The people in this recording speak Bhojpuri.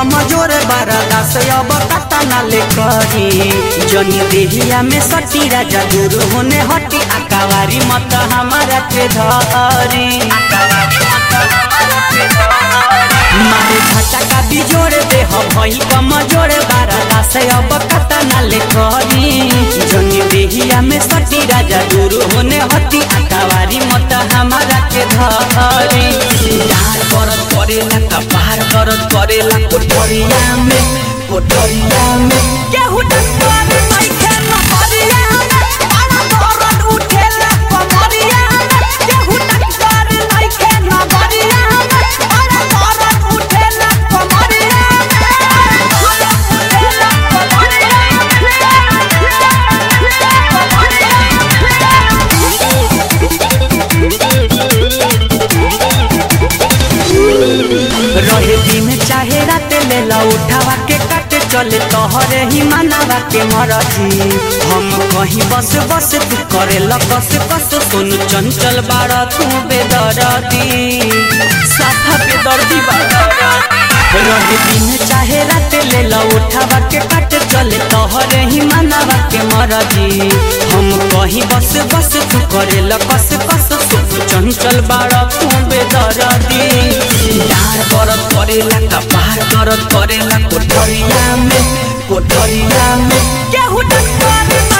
कमजोर बरदास अब कता ना ले करी जनी देहिया में सटी राजा दूर होने हटी अकावारी मत हमारा के धरी मारे झटका बिजोड़ दे हो भई कमजोर बरदास अब कता ना ले करी जनी देहिया में सटी राजा दूर होने हटी अकावारी मत हमारा के धरी डार करत करेला कपार करत करेला कोठरिया में कोठरिया में केहू डर नइखे नहरिया में बड़ा दर्द उठेला कमरिया में केहू डर नइखे नहरिया में बड़ा दर्द उठेला कमरिया रहे दिन चाहे रात ले ला उठावा के काटे चले तोहरे ही मानावा के मरजी हम कहीं बस बस तू करे लकस कस सुन चंचल बाड़ा तू बेदर्दी साफा बेदर्दी बाड़ा रहे दिन चाहे रात ले ला उठावा के काटे चले तोहरे ही मानावा के मरजी हम कहीं बस बस तू करे लकस कस सुन चंचल बाड़ा तू बेदर्दी डार करत करेला कपार करत करेला कोठरिया में कोठरिया में केहू डर